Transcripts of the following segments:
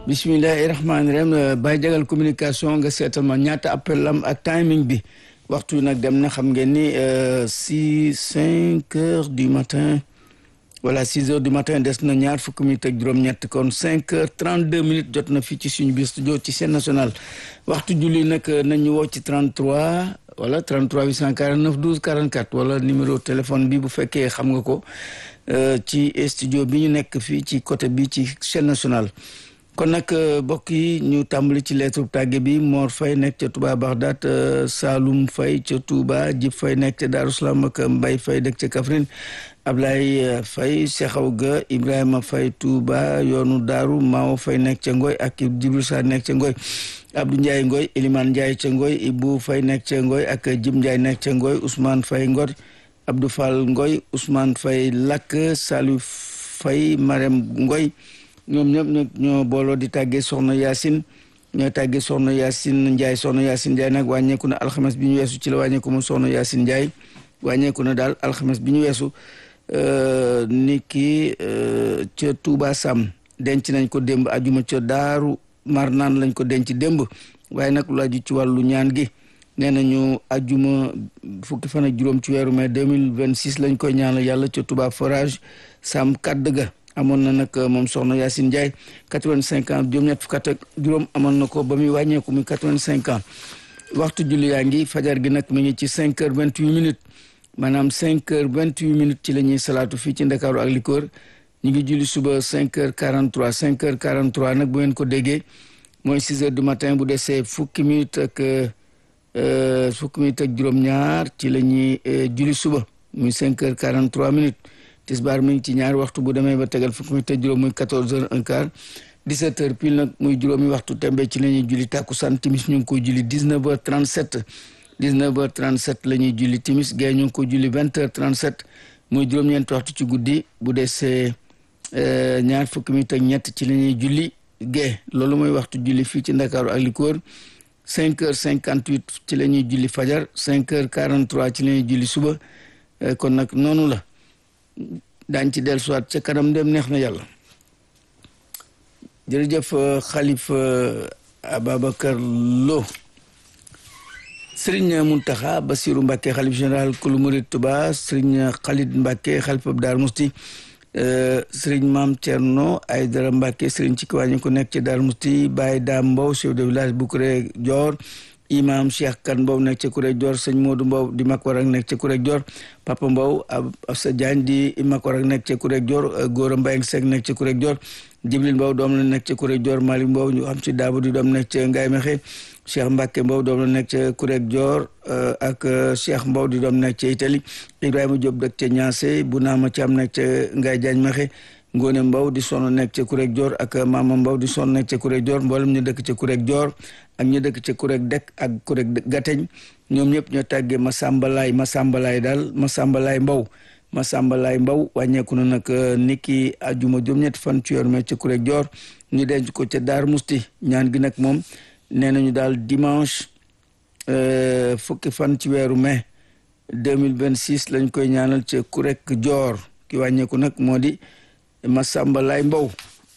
bisimilahi rahmaani rahim Baye Jagal communication nga seetal ma ñaata appel am ak timing bi waxtu wi nag dem na xam ngeen ni six cinq heures du matin voilà six heures du matin des na ñaar fukki minutes ak juróom-ñett kon cinq heures trente deux minutes jot na fii ci suñu biir studio ci chaîne nationale waxtu julli nag nañu woo ci 33 wala 33 849 12 44 wala numéro téléphone bi bu fekkee xam nga ko ci studio bi ñu nekk fii ci côté bi ci chaîne nationale kon nag mbokk yi ñu tàmbali ci lettre tàgge bi Mor Faye nekk ca Touba Bagdad Saloum Faye ca Touba Jib Faye nekk ca Darou Salam ak Mbaye Faye dëkk ca Kaffrine Ablaye Faye Sekhaw ga Ibrahima Faye Touba yoonu Daaru Mao Faye nekk ca Ngoy ak Jibril Sarr nekk ca Ngoy Abdou Ndiaye Ngoy Elimane Ndiaye ca Ngoy Ibou Faye nekk ca Ngoy ak Jim Ndiaye nekk ca Ngoy Ousmane Faye Ngor Abdou Fall Ngoy Ousmane Faye Lakk Salou Faye Marème Ngoy ñoom ñëpp ñoo booloo di tàggee soxna Yacine ñoo tàggee soxna Yacine Ndiaye soxna Yacine Ndiaye nag wàññeeku na alxames bi ñu weesu ci la wàññeeku mu soxna Yacine Ndiaye wàññeeku na daal alxames bi ñu weesu ni ki ca Touba Sam denc nañ ko démb ajuma ca Daaru Marnaan lañ ko denc démb waaye nag lu aju ci wàllu ñaan gi nee nañu ajuma fukki fan ak juróom ci weeru mai 2026 lañ koy ñaanal yàlla ca Touba forage Sam kadd ga amoon na nag moom soxna Yacine Ndiaye quatre-vingt-cinq ans juróom-ñett fukk ak juróom amoon na ko ba muy wàññeeku muy quatre-vingt-cinq ans waxtu julli yaa ngi fajar gi nag mi ngi ci cinq heures vingt-huit minutes maanaam cinq heures vingt-huit minutes ci la ñuy salaatu fii ci Ndakaaru ak li ko wër ñu ngi julli suba cinq heures quarante-trois cinq heures quarante-trois nag bu ngeen ko déggee mooy six heures du matin bu desee fukki minutes ak fukki minutes ak juróom-ñaar ci la ñuy julli suba muy cinq heures quarante-trois minutes tisbaar mi ngi ci ñaari waxtu bu demee ba tegal fukki minutes ak juróom muy quatorze heures un quart dix-sept heures pile nag muy juróomi waxtu tembe ci la ñuy julli tàkkusaan timis ñu ngi koy julli dix-neuf heures trente-sept dix-neuf heures trente-sept la ñuy julli timis gée ñu ngi koy julli vingt heures trente-sept muy juróom-ñeenti waxtu ci guddi bu desee ñaar fukki minutes ak ñett ci la ñuy julli gée loolu mooy waxtu julli fii ci Ndakaaru ak li ko wër cinq heures cinquante-huit ci la ñuy julli fajar cinq heures quarante-trois ci la ñuy julli suba kon nag noonu la daañ ci del soit ca kanam dem neex na yàlla jërëjëf xalifa Ababacar Lo Serigne Mountakha Bassirou Mbacké xalif général kulu murid Touba Serigne Khalid Mbacké xalifa Dar Musti Serigne Mame Thierno Aydara Mbacké Serigne ci kiwàññi ko nekk ci Dar Musti Baye Dame Mbow chef de village bu Kuré Dior imam Cheikh Kan Mbow nekk ca Kuré Dior sëñ Modou Mbow di mag war ak nekk ca Kuré Dior Papa Mbow Absa Diagne di mag war ak nekk ca Kuré Dior Gora Mbayang Seck nekk ca Kuré Dior Jibril Mbow doom la nekk ca Kuré Dior Malick Mbow ñu xam ci daabu di doom nekk ca Ngaye Mexe Cheikh Mbacke Mbow doom la nekk ca Kuré Dior ak Cheikh Mbow di doom nekk ca Italie Ibrahima Diop dëkk ca Niassé bu naama Thiam nekk ca Ngaye Diagne Mexe Ngone Mbow di sonn nekk ca Kuré Dior ak Mama Mbow di sonn nekk ca Kuré Dior mboolem ñu dëkk ca Kuré Dior ak ñu dëkk ca Kuré Dek ak Kuré Gateñ ñoom ñëpp ñoo tàggee Masambalaay Masambalaay daal Masambalaay Mbow Masambalaay Mbow wàññeeku na nag niki ajuma juróom-ñetti fan ci weeru mai ca Kuré Dior ñu denc ko ca Daar Musti ñaan gi nag moom nee nañu daal dimanche fukki fan ci weeru mai deux mille vingt six lañ koy ñaanal ca Kuré Dior ki wàññeeku nag moo di Masamba Lay Mbow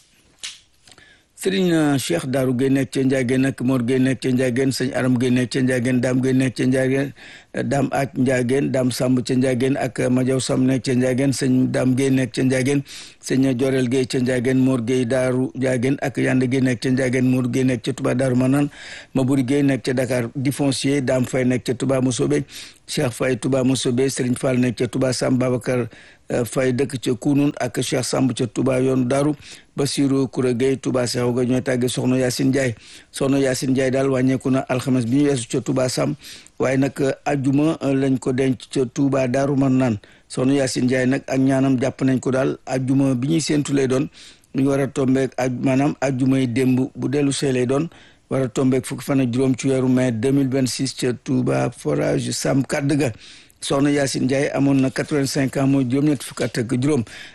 Sëriñ Cheikh Daaru Gueye nekk ca Ndiageen ak Mor Gueye nekk ca Ndiageen sëñ Aram Gueye nekk ca Ndiageen Daam Gueye nekk ca Ndiageen Daam Aaj Ndiageen Daam Samb ca Ndiageen ak Majaw Samb nekk ca Ndiageen sëñ Daam Gueye nekk ca Ndiageen sëñ Jorel Gueye ca Ndiageen Mor Gueye Daaru Ndiageen ak Yande Gueye nekk ca Ndiageen Mor Gueye nekk ca Touba Daaru Manaan Maburi Gueye nekk ca Dakar di foncier Daam Fay nekk ca Touba Mosobe Cheikh Fay Touba Mosobe Sëriñ Fall nekk ca Touba Sam Babacar Fay dëkk ca Kunun ak Cheikh Samb ca Touba yoonu Daaru Basiru Kura Gueye Touba Seexu ga ñooy tàgge soxna Yacine Ndiaye soxna Yacine Ndiaye daal wàññeeku na alxames bi ñu weesu ca Touba Sam waaye nag ajuma lañ ko denc ca Touba Daaru Marnaan soxna Yacine Ndiaye nag ak ñaanam jàpp nañ ko daal ajuma bi ñuy séentu lay doon ñu war a tombeek aj maanaam ajuma yi démb bu dellu see lay doon war a tombeek fukki fan ak juróom ci weeru mai 2026 ca Touba forage Sam kadd ga soxna Yacine Ndiaye amoon na quatre-vingt-cinq ans mooy juróom-ñett fukk ak juróom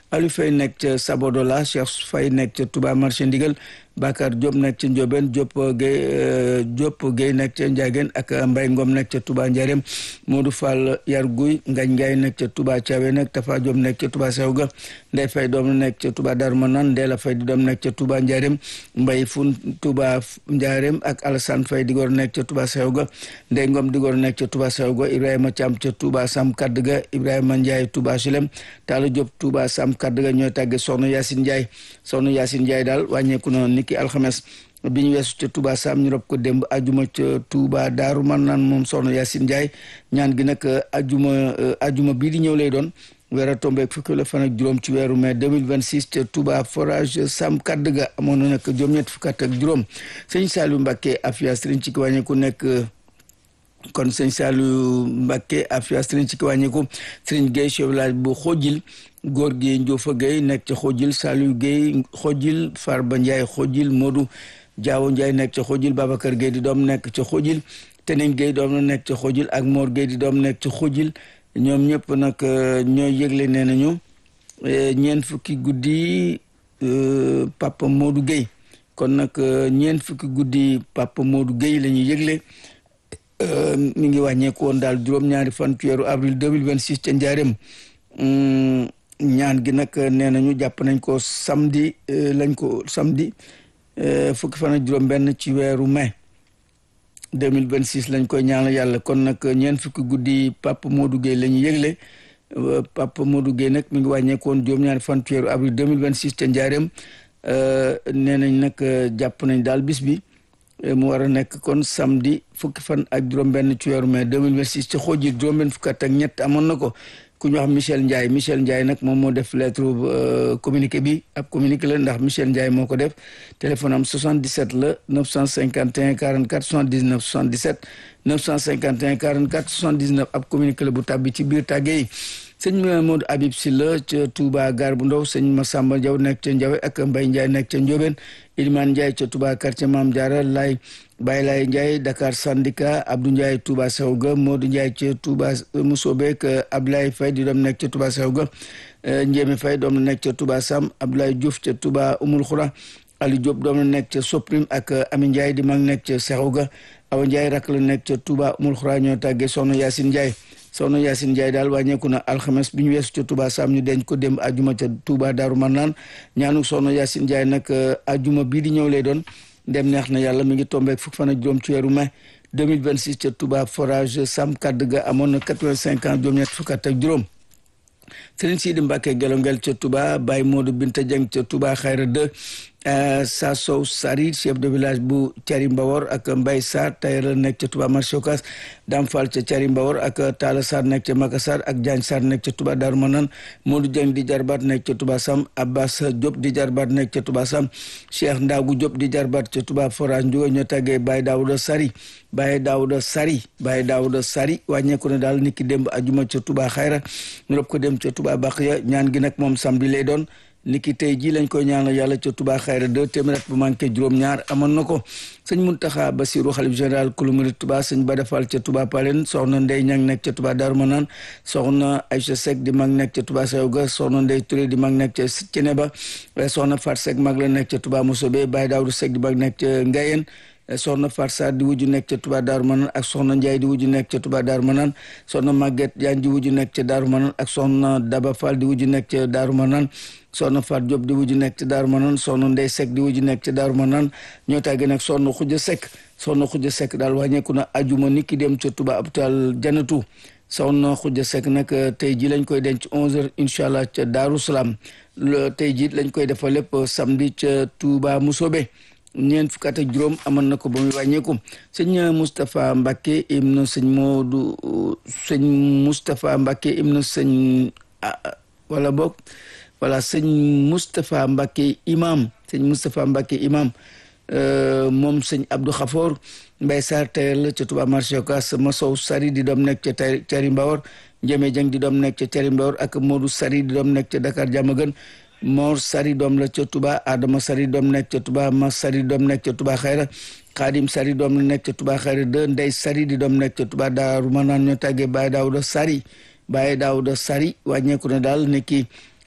Aliou Faye nekk ca Sabodola Cheikh Faye nekk ca Touba marché Ndigal Bakar Diop nekk ca Ndiobène Diop Guèye Diop Guèye nekk ca Ndiagène ak Mbaye Ngom nekk ca Touba Ndiarème Modou Fall Yarguy Ngagne Ndiaye nekk ca Touba Thiawé nag Tafa Diop nekk ca Touba Sewga Ndeye Faye doom nekk ca Touba Darou Manane Ndéla Faye di doom nekk ca Touba Ndiarème Mbaye Fun Touba Ndiarème ak Alassane Faye di góor nekk ca Touba Sewga Ndeye Ngom di góor nekk ca Touba Sewga Ibrahima Thiam ca Touba Sam Kadduga Ibrahima Ndiaye Touba Silem Talla Diop Touba Sam Kadduga ñooy tàgge Soxna Yacine Ndiaye Soxna Yacine Ndiaye daal wàññeeku na niki alxames bi ñu weesu ca Touba Sam ñu rob ko démb ajuma ca Touba Daaru Marnaan moom Soxna Yacine Ndiaye ñaan gi nag ajuma ajuma bii di ñëw lay doon weer a tombeeg fukki la fan ak juróom ci weeru mai 2026 ca Touba forage Sam Kadduga amoon na nag juróom-ñett fukk ak juróom sëñ Saliou Mbacké Afia Sëriñ ci ki wàññeeku nekk kon sëñ Saliou Mbacké Afia Sëriñ ci ki wàññeeku Sëriñ Gueye chef village bu Xojil góor gi Ndiofa Gueye nekk ca Xojil Saliou Gueye Xojil Farba Ndiaye Xojil Modou Diawo Ndiaye nekk ca Xojil Babacar Gueye di doom nekk ca Xojil Tening Gueye doom na nekk ca Xojil ak Mor Gueye di doom nekk ca Xojil ñoom ñëpp nag ñooy yëgle nee nañu ñeent fukki guddi Papa Modou Gueye kon nag ñeent fukki guddi Papa Modou Gueye la ñuy yëgle mi ngi wàññeeku woon daal juróom-ñaari fan ci weeru avril 2026 ca Njaareem ñaan gi nag nee nañu jàpp nañ ko samedi lañ ko samedi fukki fan ak juróom-benn ci weeru mai 2026 lañ koy ñaanal yàlla kon nag ñeent fukki guddi Papa Modou Gueye la ñu yëgle Papa Modou Gueye nag mi ngi wàññeeku woon juróom-ñaari fan ci weeru avril 2026 ca Njaareem nee nañ nag jàpp nañ daal bis bi mu war a nekk kon samedi fukki fan ak juróom-benn ci weeru mai 2026 ci xoojir juróom-benn fukki at ak ñett amoon na ko ku ñu wax Michel Ndiaye Michel Ndiaye nag moom moo def lettre communiqué bi ab communiqué la ndax Michel Ndiaye moo ko def téléphone am 77 la 951 44 79 77 951 44 79 ab communiqué la bu tàbbi ci biir tàgge yi sëñ Modou Habib Sylla ca Touba Gare bu Ndaw sëñ Massamba Diaw nekk ca Ndiawe ak Mbaye Ndiaye nekk ca Ndiobène Ilimane Ndiaye ca Touba quartier Mame Diarra Lay Baye Lay Ndiaye Dakar Sandika Abdou Ndiaye Touba Sewga Modou Ndiaye ca Touba Mousobé ak Abdoulaye Faye di doom nekk ca Touba Sewga Ndiémé Faye doom nekk ca Touba Sam Abdoulaye Diouf ca Touba Oumoul Khoura Aliou Diop doom nekk ca Soprim ak Ami Ndiaye di mag nekk ca Sewga Awa Ndiaye rak la nekk ca Touba Oumoul Khoura ñoo tàggee Soxna Yacine Ndiaye soxna Yacine Ndiaye daal wàññeeku na alxames bi ñu weesu ca Touba Sam ñu denc ko dem ajuma ca Touba Daaru Marnaan ñaanu soxna Yacine Ndiaye nag ajuma bii di ñëw lay doon dem neex na yàlla mi ngi tombeek fukk fan ak juróom ci weeru mai 2026 ca Touba forage Sam Kadduga amoon na 85 ans juróom-ñett fukk ak juróom Serigne Sidi Mbacke Gelongel ca Touba Baye Modou Binta Dieng ca Touba Xayra 2 Sa Sow Sari chef de village bu Thiari Mbawor ak Mbaye Sarr tailleur la nekk ca Touba marché Ocass Dame Fall ca Thiari Mbawor ak Talla Sarr nekk ca Makassar ak Diagne Sarr nekk ca Touba Darou Manane Modou Dieng di jarbaat nekk ca Touba Sam Abbas Diop di jarbaat nekk ca Touba Sam Cheikh Ndagu Diop di jarbaat ca Touba Forage Ndiouga ñoo tàggee Baye Daouda Sari Baye Daouda Sari Baye Daouda Sari wàññeeku ne daal niki démb ajuma ca Touba Xayra ñu rob ko dem ca Touba Baxiya ñaan gi nag moom samedi lay doon niki tey jii lañ koy ñaanal yàlla ca Touba Xayra deux téeméer bu manqué juróom-ñaar amoon na ko sëñ Muntaxa Basiru xalif général kulu murid Touba sëñ Bada Fall ca Touba Palen soxna Ndey Ñang nekk ca Touba Darou Manane soxna Aïcha Seck di mag nekk ca Touba Sewga soxna Ndey Touré di mag nekk ca Ceneba soxna Fat Seck mag la nekk ca Touba Mosobe Baye Daawdu Seck di mag nekk ca Ngayen soxna Fat Sarr di wujju nekk ca Touba Darou Manane ak soxna Ndiaye di wujju nekk ca Touba Darou Manane soxna Maguette Diagne di wujju nekk ca Darou Manane ak soxna Daba Fall di wujju nekk ca Darou Manane soxna Fat Diop di wujju nekk ca Darou Manane soxna Ndey Seck di wujju nekk ca Darou Manane ñoo tàggee nag soxna Xuja Seck soxna Xuja Seck daal wàññeeku na ajuma niki dem ca Touba hôpital Janatu soxna Xuja Seck nag tey ji lañ koy denc 11h incha allah ca Darou Salaam tey ji lañ koy defal lépp samedi ca Touba Mousobé ñeent fukk ak juróom amoon na ko ba muy wàññeeku sëñ Moustapha Mbacke ibnu sëñ Modou sëñ Moustapha Mbacke ibnu sëñ wala boog voilà sëñ Moustapha Mbacke imam sëñ Moustapha Mbacke imam moom sëñ Abdou Khafour Mbaye Sarr tailleur la ca Touba marché Ocass Masow Sari di doom nekk ca Thiari Mbawor Ndiémé Dieng di doom nekk ca Thiari Mbawor ak Modou Sari di doom nekk ca Dakar Diamaguène Mor Sari doom la ca Touba Adama Sari doom nekk ca Touba Mas Sari doom nekk ca Touba Xayra Xaadim Sari doom la nekk ca Touba Xayra de Ndey Sari di doom nekk ca Touba Daaru Manaan ñoo tàggee Baye Daawuda Sari Baye Daawuda Sari wàññeeku na daal nekki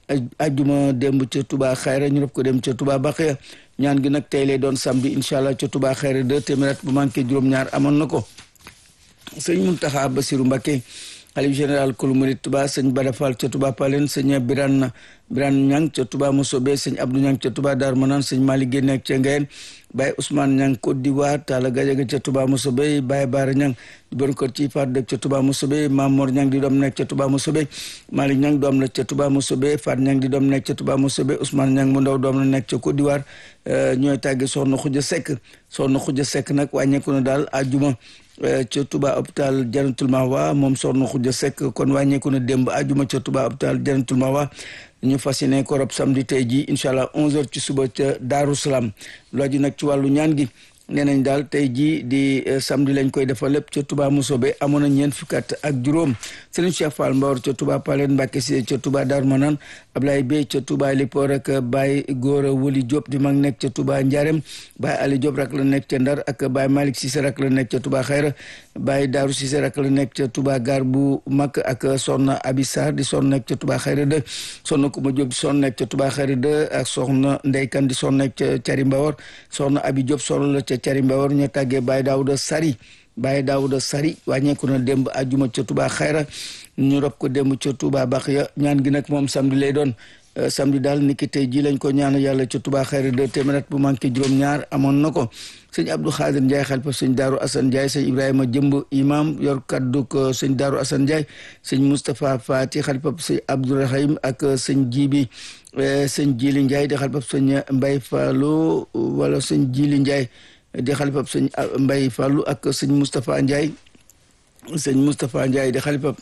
ajjuma démb ca Touba Xayra ñu rob ko dem ca Touba Baxiya ñaan gi nag tey lay doon samedi incha allah ca Touba Xayra deux téeméer bu manqué juróom-ñaar amoon na ko sëñ Muntaxa Basiru Mbakke xalif général kulu murit Touba sëñ Bada Fall ca Touba Palen sëñ Biran Biran Ñang ca Touba Mosobe sëñ Abdou Ñang ca Touba Dar Manan sëñ Malick Guèye nekk ca Ngayeen Baye Ousmane Ñang Côte d'Ivoire Talla Gajaga ca Touba Mosobe Baye Baara Ñang di bon kër ci faat dëkk ca Touba Mosobe Mamor Ñang di doom nekk ca Touba Mosobe Malick Ñang doom la ca Touba Mosobe Faat Ñang di doom nekk ca Touba Mosobe Ousmane Ñang mu ndaw doom la nekk ca Côte d'Ivoire ñooy tàgge soxna Xuja Sekk soxna Xuja Sekk nag wàññeeku na daal àjjuma ca Touba hôpital Jannatul Mahwa moom soxna Xuja Sekk kon wàññeeku na démb àjjuma ca Touba hôpital Jannatul Mahwa ñu fas yéene ko rob samedi tey jii incha allah 11h ci suba ca Daaru Salaam looji nag ci wàllu ñaan gi nee nañ daal tey jii di samedi lañ koy defal lépp ca Touba Mousobé amoon na ñeent fukki at ak juróom Serigne Cheikh Fall Mbawar ca Touba Palen Mbacke si ca Touba Darou Manane Ablaye Bey ca Touba Lipoor ak Baye Gora Woli Diop di mag nekk ca Touba Ndiarème Baye Ali Diop rak la nekk ca Ndar ak Baye Malick Cissé rak la nekk ca Touba Xayra Baye Darou Cissé rak la nekk ca Touba Gar bu mag ak Soxna Abi Sarr di son nekk ca Touba Xayra de Soxna Kuma Diop di son nekk ca Touba Xayra de ak Soxna Ndeykan di son nekk ca Cari Mbawar Soxna Abi Diop soxna la ca Cari Mbawar ñu tàggee Baye Daouda Sari Baye Daouda Sari wàññeeku na démb àjjuma ca Touba Xayra ñu rob ko démb ca Touba Baxiya ñaan gi nag moom samedi lay doon samedi daal niki tey ji lañ ko ñaan yàlla ca Touba Xayra de téeméer bu manqué juróom-ñaar amoon na ko sëñ Abdou Khadir Ndiaye xalifa sëñ Daaru Assane Ndiaye sëñ Ibrahima Jëmb imam yor kaddu ko sëñ Daaru Assane Ndiaye sëñ Moustapha Fati xalifa sëñ Abdourahim ak sëñ Jibi sëñ Jili Ndiaye di xalifa sëñ Mbay Fallu wala sëñ Jili Ndiaye di xalifa sëñ Mbay Fallu ak sëñ Moustapha Ndiaye sëñ Moustapha Ndiaye di xalifa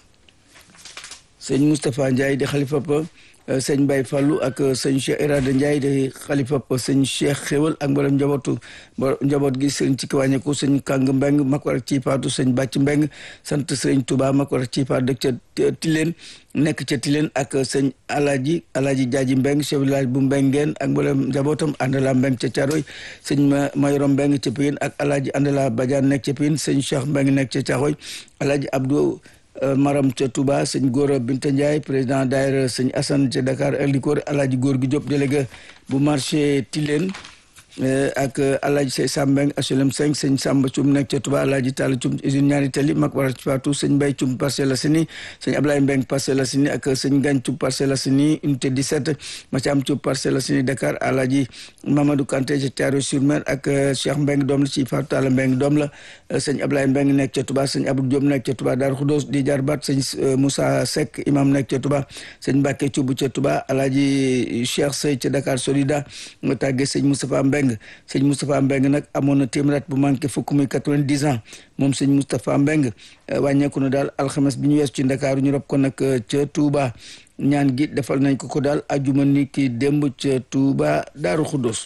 sëñ Moustapha Ndiaye di xalifa sëñ Baye Fallou ak sëñ Cheikh Irada Ndiaye di xalifa sëñ Cheikh Xewal ak mboolem njabootu njaboot gi sëñ ci kiwàññeku sëñ Kàng Mbeng mak war ci paatu sëñ Bàcc Mbeng sant sëñ Touba mak war ci paatu dëkk ca Tileen nekk ca Tileen ak sëñ Alaaji Alaaji Jaaji Mbeng chef village bu Mbengeen ak mboolem njabootam Andala Mbeng ca Caaroy sëñ Mayoro Mbeng ca Piyin ak Alaaji Andala Badiane nekk ca Piyin sëñ Cheikh Mbeng nekk ca Caaroy Alaaji Abdou Maram ca Touba sëñ Gora Binta Ndiaye président daayira sëñ Assane ca Dakar ak li ko alaaji góor gi Diop délégué bu marché Tilène ak alaaji say Sambeng HLM 5 sëñ Samba Cum nekk ca Touba alaaji Talla Cum usine ñaari tali mag war a ci faatu sëñ Mbay Cum Parcelles Assainies sëñ Ablaye Mbeng Parcelles Assainies ak sëñ Gagne Cum Parcelles Assainies unité 17 Mathiam Cum Parcelles Assainies Dakar alaaji Mamadou Kanté ca Thiaroye-sur-Mer ak Cheikh Mbeng doom la ci faatu Talla Mbeng doom la sëñ Ablaye Mbeng nekk ca Touba sëñ Abdou Diop nekk ca Touba Darou Khoudoss di jarbaat sëñ Moussa Seck imam nekk ca Touba sëñ Mbacke Cubb ca Touba alaaji Cheikh Sey ca Dakar Solida nga tàggee sëñ Moustapha Mbeng sëñ Moustapha Mbeng nag amoon na téeméer bu manqué fukk muy quatre-vingt-dix ans moom sëñ Moustapha Mbeng wàññeeku na daal alxames bi ñu wees ci Ndakaaru ñu rob ko nag ca Touba ñaan gi defal nañ ko ko daal ajuma ni ki démb ca Touba Daaru Xuddos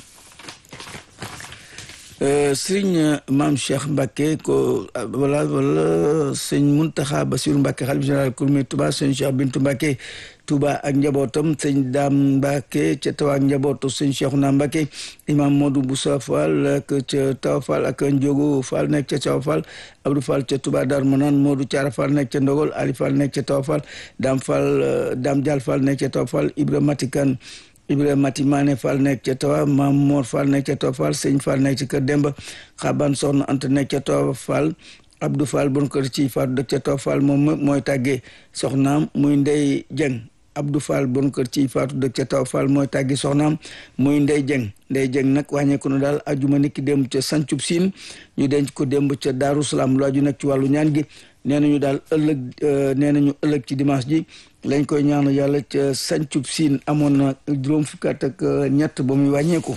sëriñ maam Cheikh Mbacke ko wala wala sëñ Muntaxa Basiru Mbacke xalif général kurmi Touba sëñ Cheikh Bintu Mbacke Touba ak njabootam sëñ Daam Mbacke ca Tawa ak njabootu sëñ Cheikhouna Mbacke imam Modou Boussa Fall ak ca Tawa Fall ak Ndiogo Fall nekk ca Tawa Fall Abdou Fall ca Touba Dar Manan Modou Thiara Fall nekk ca Ndogol Ali Fall nekk ca Tawa Fall Daam Fall Daam Dial Fall nekk ca Tawa Fall Ibrahima Matikan Ibrahima Mati Maane Fall nekk ca Tawa Maam Mor Fall nekk ca Tawa Fall Sëñ Fall nekk ca Kër Demba Xaban Soxna Anta nekk ca Tawa Fall Abdou Fall bon kër ci Faatu dëkk ca Tawa Fall moom mooy tàggee soxnaam muy Ndey Jeng Abdou Fall bon kër ci Faatu dëkk ca Tawa Fall mooy tàggee soxnaam muy Ndey Jeng Ndey Jeng nag wàññeeku na daal ajuma niki démb ca Sancub Siin ñu denc ko démb ca Daaru Salaam lu aju nag ci wàllu ñaan gi nee nañu daal ëllëg nee nañu ëllëg ci dimanche ji lañ koy ñaan yàlla ca sancub siin amoon na juróom fukki at ak ñett ba muy wàññeeku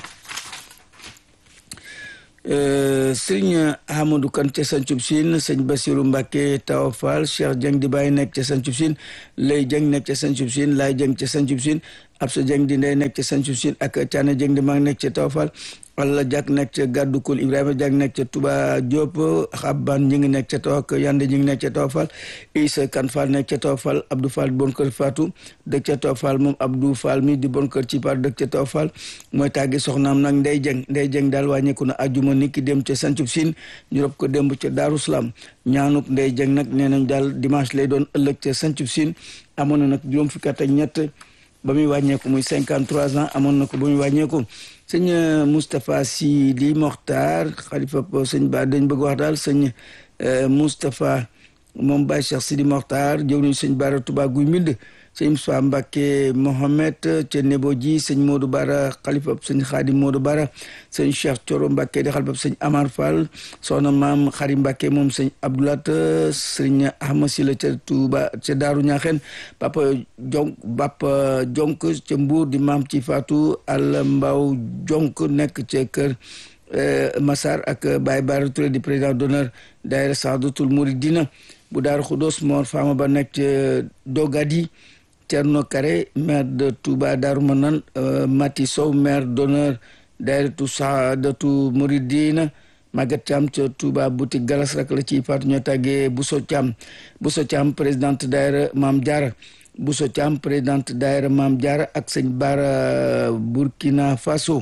sëriñ Amadou Kan ca sancub siin sëñ Basiru Mbàkke Tawa Fall Cheikh Jeng di bàyyi nekk ca sancub siin Lay Jeng nekk ca sancub siin Laay Jeng ca sancub siin Absa Jeng di ndey nekk ca sancub siin ak Caane Jeng di mag nekk ca Tawa Fall walla jak nekk ca gàddu kul ibrahima jak nekk ca tuba diop xabban ñi ngi nekk ca taw ak yande ñi ngi nekk ca taw fall isa kan fall nekk ca taw fall abdou fall bon kër fatou dëkk ca taw fall moom abdou fall mi di bon kër ci par dëkk ca taw fall mooy tàggi soxnaam nag ndey jeng ndey jeng daal wàññeeku na ajuma ni ki dem ca sancub siin ñu rob ko démb ca daaru salaam ñaanuk ndey jeng nag nee nañ daal dimanche lay doon ëllëg ca sancub siin amoon na nag juróom fukki at ak ñett ba muy wàññeeku muy 53 ans amoon na ko ba muy wàññeeku sëñ Moustapha Sidi Mokhtar xalifa sëñ Ba dañ bëgg wax daal sëñ Moustapha moom Baye Cheikh Sidi Mokhtar jëw nañu sëñ Bara Touba Guy Mbind sëñ Moussa Mbacke Mohamed ca Nebo ji sëñ Modou Bara xalifa sëñ Khadim Modou Bara sëñ Cheikh Thioro Mbacke di xalifa sëñ Amar Fall soxna maam Xari Mbacke moom sëñ Abdoulat sëñ Ahmad Sila ca Touba ca Daaru Ñaaxeen papa jonk papa jonk ca Mbour di maam ci Fatou Al Mbaw jonk nekk ca kër Massar ak Baye Bara Touré di président d'honneur daayira Saadatul Mouridina bu Daaru Xudoos Mor Fama ba nekk ca Dogadi Thierno Kare maire de Touba Darou Manane Mati Sow maire d'honneur daayiratu Saadatu Mouridina Maguette Thiam ca Touba boutique Galas rek la ciy faatu ñoo tàggee Bousso Thiam Bousso Thiam présidente daayira Maam Diarra Bousso Thiam présidente daayira Maam Diarra ak sëñ Bara Burkina Faso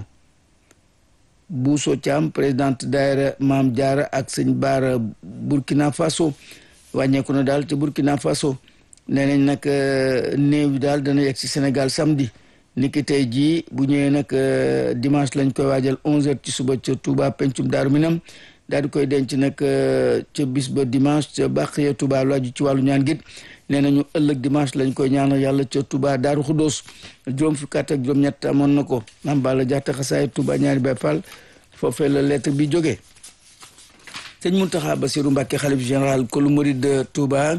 Bousso Thiam présidente daayira Maam Diarra ak sëñ Bara Burkina Faso wàññeeku na daal ca Burkina Faso nee nañ nag néew bi daal dana yegg si Sénégal samedi niki tey jii bu ñëwee nag dimanche lañ koy waajal 11h ci suba ca Touba pencum Daaru Minam daal di koy denc nag ca bis ba dimanche ca Baxiya Touba lu aju ci wàllu ñaan git nee nañu ëllëg dimanche lañ koy ñaanal yàlla ca Touba Daaru Xuddoos juróom fukki at ak juróom-ñett amoon na ko Maam Balla Jaxate xasaay Touba ñaari Baay Faal foofee la lettre bi jógee sëñ Muntaxa Basiru Mbàkke xalif général kolu murid de Touba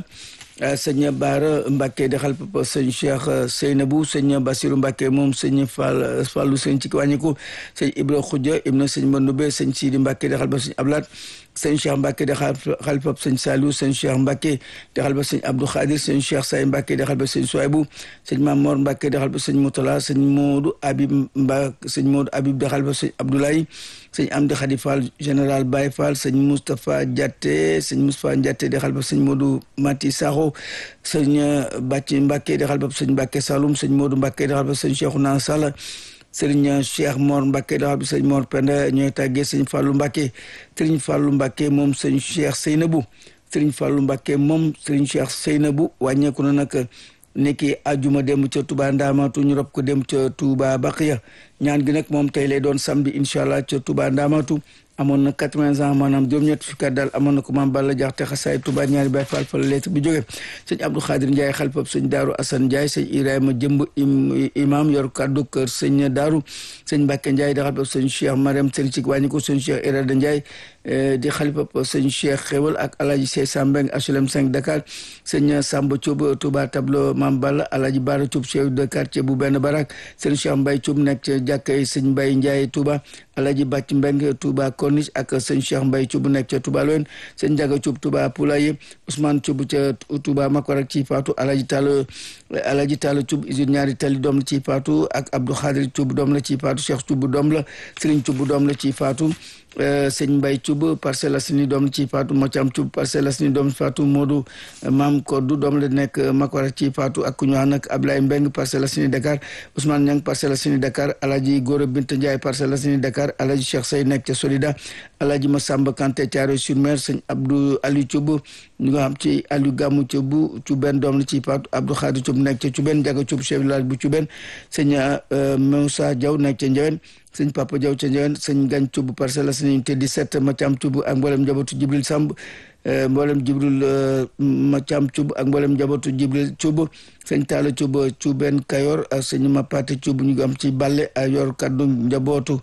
sëñ Baara Mbacke di xal papa sëñ Cheikh Seynabou sëñ Basiru Mbacke moom sëñ Fall Fallu sëñ ci wàññiku sëñ Ibra Khoudia ibna sëñ Mandoube sëñ Sidi Mbacke di xal ba sëñ Ablaat sëñ Cheikh Mbacke di xal papa sëñ Saliou sëñ Cheikh Mbacke di xal ba sëñ Abdou Khadir sëñ Cheikh Say Mbacke di xal ba sëñ Souaibou sëñ Mamor Mbacke di xal ba sëñ Moutala sëñ Modou Habib Mbacke sëñ Modou Habib di xal ba sëñ Abdoulaye sëñ Amdi Khadi Fall général Baye Fall sëñ Moustapha Diaté sëñ Moustapha Diaté di xal ba sëñ Modou Mati Sakho sëñ Bàcci Mbacke di xal ba sëñ Mbacke Saloum sëñ Modou Mbacke di xal ba sëñ Cheikhouna Sall sëriñ Cheikh Mor Mbacke di xal ba sëñ Mor Penda ñooy tàggee sëñ Fallou Mbacke sëriñ Fallou Mbacke moom sëñ Cheikh Seynabou sëriñ Fallou Mbacke moom sëriñ Cheikh Seynabou wàññeeku na nag niki ajuma dem ca Touba Ndamatu ñu rob ko dem ca Touba Baqiya ñaan gi nag moom tey lay doon samedi incha allah ca Touba Ndamatu amoon na quatre-vingts ans maanaam juróom-ñett fukki at daal amoon na ko maam Balla Jaxate xasaay Touba ñaari Baay Faal fa la lettre bi jóge sëñ Abdou Khadir Ndiaye xalifab sëñ Daaru Assane Ndiaye sëñ Ibrahima Jëmb imam yor kaddu kër sëñ Daaru sëñ Mbàkke Ndiaye di xalifab sëñ Cheikh Mariam sëñ ci wàññi ko sëñ Cheikh Irada Ndiaye di xalifab sëñ Cheikh Xewal ak Alaaji Sey Sambeng HLM 5 Dakar sëñ Samba Thioub Touba tableau maam Balla Alaaji Bara Thioub chef de quartier bu benn barak sëñ Cheikh Mbaye Thioub nekk ca jàkkay sëñ Mbaye Ndiaye Touba Alaaji Bàcc Mbeng Touba Corniche ak sëñ Cheikh Mbaye Thioub nekk ca Touba Loen sëñ Njaga Thioub Touba Poulaye Ousmane Thioub ca Touba Makorak ci faatu Alaaji Tall Alaaji Tall Thioub usine ñaari tali doom la ci faatu ak Abdou Khadir Thioub doom la ci faatu Cheikh Thioub doom la Serigne Thioub doom la ci faatu sëñ Mbaye Thioub Parcelles Assainies doom la ci faatu Mocam Thioub Parcelles Assainies doom la faatu Modou Mam Koddu doom la nekk Makorak ci faatu ak ku ñu wax nag Ablaye Mbeng Parcelles Assainies Dakar Ousmane Niang Parcelles Assainies Dakar Alaaji Gora Binta Ndiaye Parcelles Assainies Dakar Alaaji Cheikh Sey nekk ca Solida Alaaji Massamba Kanté Thiaroye sur Mer sëñ Abdou Aliou Thioub ñu nga xam ci Aliou Gamou Thioub Thioubène doom la ci faatu Abdou Khadir Thioub nekk ca Thioubène Ndiaga Thioub chef village bu Thioubène sëñ Moussa Diaw nekk ca Ndiawen sëñ Papa Diaw ca Ndiawen sëñ Gagne Thioub Parcelles Assainies unité 17 Mathiam Thioub ak mboolem njabootu Jibril Samb mboolem Jibril Mathiam Thioub ak mboolem njabootu Jibril Thioub sëñ Talla Thioub Thioubène Kayor ak sëñ Mapate Thioub ñu am ci Balle a yor kaddu njabootu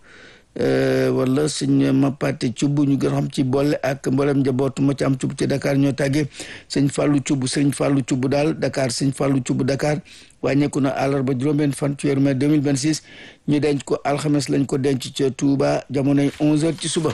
wala sëñ Mapate Thioub ñu gën xam ci boole ak mboolem njabootu Mathiam Thioub ci Dakar ñoo tàggee sëñ Fallou Thioub sëñ Fallou Thioub daal Dakar sëñ Fallou Thioub Dakar wàññeeku na àllarba juróom-benn fan ci weeru mai 2026 ñu denc ko alxames lañ ko denc ca Touba jamonoy 11h ci suba.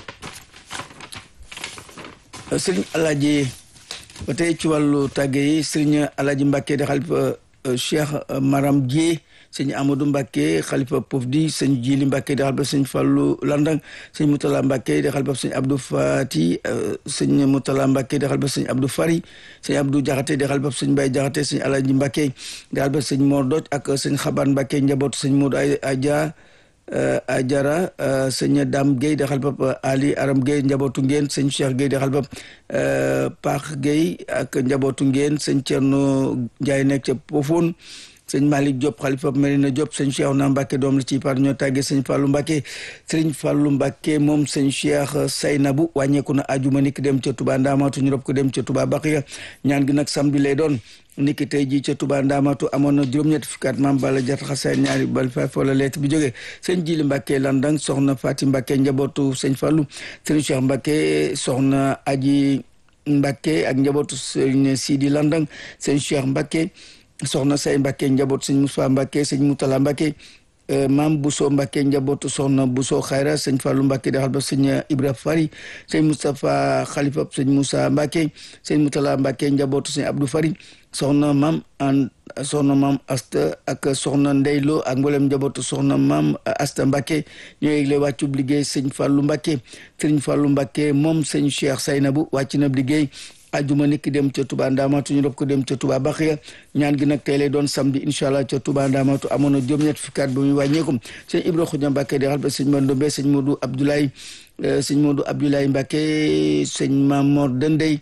sëriñ Alaaji ba tey ci wàllu tàgge yi sëriñ Alaaji Mbàkke di xalifa Cheikh Maram Dieye sëñ Amadou Mbàkke xalifa Pofdi sëñ Jili Mbàkke di xalifa sëñ Fallu Landang sëñ Mutala Mbàkke di xalifa sëñ Abdou Fati sëñ Mutala Mbàkke di xalifa sëñ Abdou Fari sëñ Abdou Jaxate di xalifa sëñ Bay Jaxate sëñ Alaaji Mbàkke di xalifa sëñ Mor Doj ak sëñ Xaban Mbàkke njabootu sëñ Modou Adja Ajara sëñ Dame Guèye di xalifa Ali Aram Guèye njabootu ngeen sëñ Cheikh Guèye di xalifa Paax Guèye ak njabootu ngeen sëñ Cerno Njaay nekk ca Pofoon sëñ Malick Diop xalifa Marina Diop sëñ Cheikh na Mbacke doom la ci par ñoo tàggee sëñ Fallou Mbacke sëñ Fallou Mbacke moom sëñ Cheikh Saynabu wàññeeku na ajuma niki dem ca Touba Ndamatu ñu rob ko dem ca Touba Baxiya ñaan gi nag samedi lay doon niki tey jii ca Touba Ndamatu amoon na juróom-ñetti fukki at maam Balla Jat xasaay ñaari bal fa foola leet bi jógee sëñ Jili Mbacke Landang soxna Fati Mbacke njabootu sëñ Fallou sëñ Cheikh Mbacke soxna Aji Mbacke ak njabootu sëñ Sidi Landang sëñ Cheikh Mbacke soxna say Mbacke njaboot sëñ Moussa Mbacke sëñ Moutala Mbacke maam Bousso Mbacke njabootu soxna Bousso Xayra sëñ Fallou Mbacke daxal ba sëñ Ibra Fari sëñ Moustapha Khalifa sëñ Moussa Mbacke sëñ Moutala Mbacke njabootu sëñ Abdou Fari soxna maam an soxna maam Asta ak soxna Ndeylo ak mboolem njabootu soxna maam Asta Mbacke ñoo yëgle wàccub liggéey sëñ Fallou Mbacke sëñ Fallou Mbacke moom sëñ Cheikh Saynabu wàcc na liggéey ajuma niki dem ca Touba Ndamatu ñu rob ko dem ca Touba Baxiya ñaan gi nag tey lay doon samedi incha allah ca Touba Ndamatu amoon na juróom-ñett fukki at ba muy wàññeekum sëñ Ibra Xuja Mbacke di xal ba sëñ Mandombe sëñ Modou Abdoulaye sëñ Modou Abdoulaye Mbacke sëñ Mamor Dendey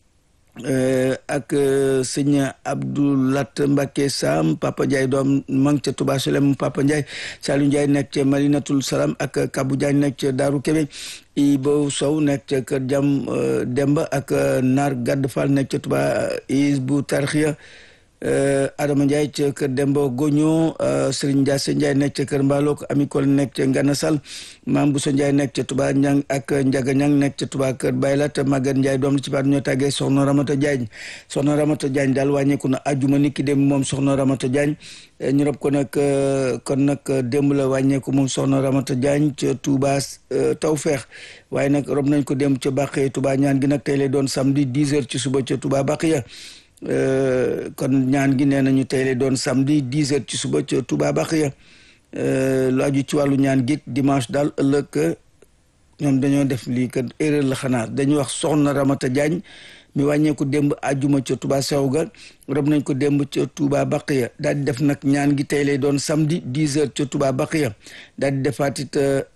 ak sëñ Abdoulat Mbacke Sam Papa Ndiaye doom mang ca Touba Solem Papa Ndiaye Saliou Ndiaye nekk ca Malinatul Salam ak Kabou Diagne nekk ca Daaru Kebe Ibo Sow nekk ca Kër Jam Demba ak Naar Gadd Fall nekk ca Touba Isbu Tarxiya Adama Ndiaye ca Kër Demba Goño Serigne Ndiasse Ndiaye nekk ca Kër Mbalok Ami Kol nekk ca Ngana Sall Mam Bousso Ndiaye nekk ca Touba Ñang ak Njaga Ñang nekk ca Touba Kër Baylat Maguette Ndiaye doom la ci baat ñoo tàggee Soxna Ramata Diagne Soxna Ramata Diagne daal wàññeeku na ajuma ni ki dem moom Soxna Ramata Diagne ñu rob ko nag kon nag démb la wàññeeku moom Soxna Ramata Diagne ca Touba Tawfeex waaye nag rob nañ ko dem ca Baqiya Touba ñaan gi nag tey lay doon samedi 10 heures ci suba ca Touba Baqiya kon ñaan gi nee nañu tey lay doon samedi 10 heures ci suba ca Touba Baxiya lu aju ci wàllu ñaan gi dimanche daal ëllëg ñoom dañoo def lii kat erreur la xanaa dañuy wax soxna Ramata Diagne mi wàññeeku démb àjjuma ca Touba Sewga rob nañ ko démb ca Touba Baxiya daal di def nag ñaan gi tey lay doon samedi 10 heures ca Touba Baxiya daal di defaat it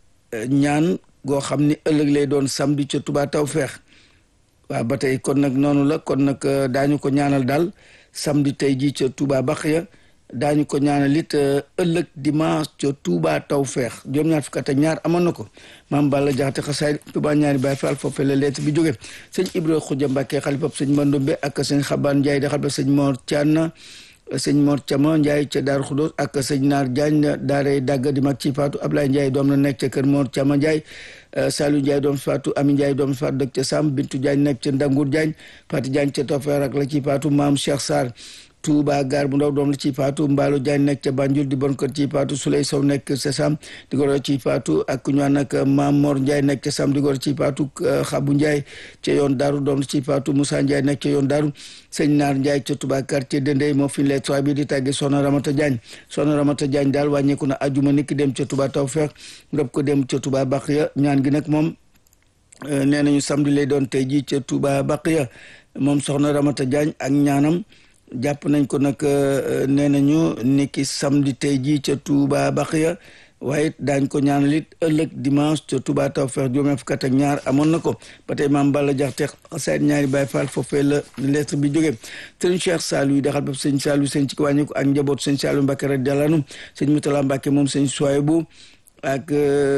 ñaan goo xam ni ëllëg lay doon samedi ca Touba Tawfeex waaw ba tey kon nag noonu la kon nag daañu ko ñaanal daal samedi tey jii ca Touba Baxiya daañu ko ñaanal it ëllëg dimanche ca Touba Tawfeex juróom-ñaar fukk ak ñaar amoon na ko maam Balla Jaxate xasaay Touba ñaari Baay Faal foofee la leet bi jóge sëñ Ibra Xuja Mbàkke xalifab sëñ Mandombe ak sëñ Xabaan Njaay di xalifab sëñ Mor Thian sëñ Mor Thiama Njaay ca Daaru Xudoos ak sëñ Naar Jaañ daaray dàgg di mag ci faatu Ablaye Njaay doom la nekk ca kër Mor Thiama Njaay Saliou Ndiaye doom faatu Ami Ndiaye doom faatu dëkk ca Sam Bintu Diagne nekk ca Ndangur Diagne Fati Diagne ca Tofeer ak la ci faatu maam Cheikh Sarr Touba gaar bu ndaw doom la ci faatu Mbaalo Diagne nekk ca Banjul di bon kër ci faatu Souley Sow nekk ca Sam di goro ci faatu ak ku ñu naan nag maam Mor Ndiaye nekk ca Sam di goro ci faatu Xabu Ndiaye ca yoon Daaru doom la ci faatu Moussa Ndiaye nekk ca yoon Daaru sëñ Naar Ndiaye ca Touba quartier Dendey moo fi lay bi di tàgge Soxna Ramata Diagne Soxna Ramata Diagne daal wàññeeku na ajuma niki dem ca Touba Tawfeex rob ko dem ca Touba Baxiya ñaan gi nag moom nee nañu samedi lay doon tey jii ca Touba Baqiya moom soxna Ramata Diagne ak ñaanam jàpp nañ ko nag nee nañu niki samedi tey jii ca Touba Baqiya waaye daañ ko ñaanal it ëllëg dimanche ca Touba Tawfeex juróom fukk ak ñaar amoon na ko ba tey maam Balla Jaxate sayt ñaari Baay Faal foofee la lettre bi jógee sëñ Cheikh Saliou yi daxal ba sëñ Saliou sëñ ci ko wàññi ko ak njaboot sëñ Saliou Mbacke radiyallahu anhu sëñ Moutala Mbacke moom sëñ Souaybou ak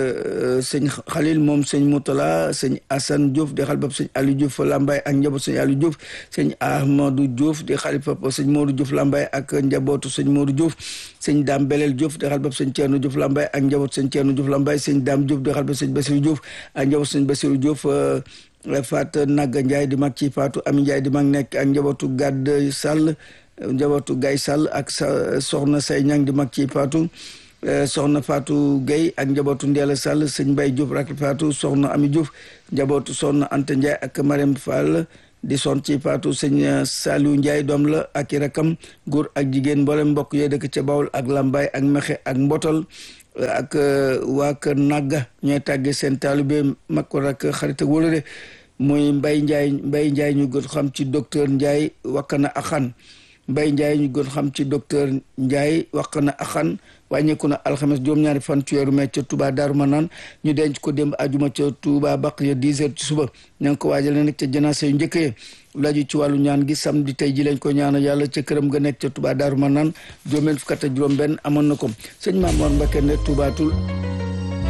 sëñ Khalil moom sëñ Moutala sëñ Assane Diouf di xalifab sëñ Aliou Diouf Lambaye ak njabootu sëñ Aliou Diouf sëñ Ahmadou Diouf di xalifab sëñ Modou Diouf Lambaye ak njabootu sëñ Modou Diouf sëñ Dame Belel Diouf di xalifab sëñ Thierno Diouf Lambaye ak njabootu sëñ Thierno Diouf Lambaye sëñ Dame Diouf di xalifab sëñ Bassirou Diouf ak njabootu sëñ Bassirou Diouf Fat Nagga Ndiaye di mag ci Fatou Ami Ndiaye di mag nekk ak njabootu Gadd Sall njabootu Gaye Sall ak sa soxna say ñang di mag ci Fatou soxna Fatou Gueye ak njabootu Ndeela Sall sëñ Mbaye Diouf rak Fatou soxna Ami Diouf njabootu soxna Anta Ndiaye ak Marème Fall di son ci Fatou sëñ Saliou Ndiaye doom la ak i rakam góor ak jigéen mboolem mbokk yooyu dëkk ca Bawol ak Lambaye ak Mexe ak Mbotol ak waa kër Nagga ñooy tàggee seen taalibe mag ko rak xarit ak wóolare muy Mbaye Ndiaye Mbaye Ndiaye ñu gën xam ci docteur Ndiaye wakkana axan Mbay Ndiaye ñu gën xam ci docteur Ndiaye wax na axan wàññeeku na alxames juróom-ñaari fan ci weeru mai ca Touba Daaru Manaan ñu denc ko démb ajuma ca Touba baq ya 10 heures ci suba ña ngi ko waajale nag ca janaase yu njëkk yi laju ci wàllu ñaan gi samedi tey ji lañ ko ñaanal yàlla ca këram ga nekk ca Touba Daaru Manaan juróom-benn fukk ak juróom benn amoon na ko sëñ Mamoor Mbakke ne Touba Toul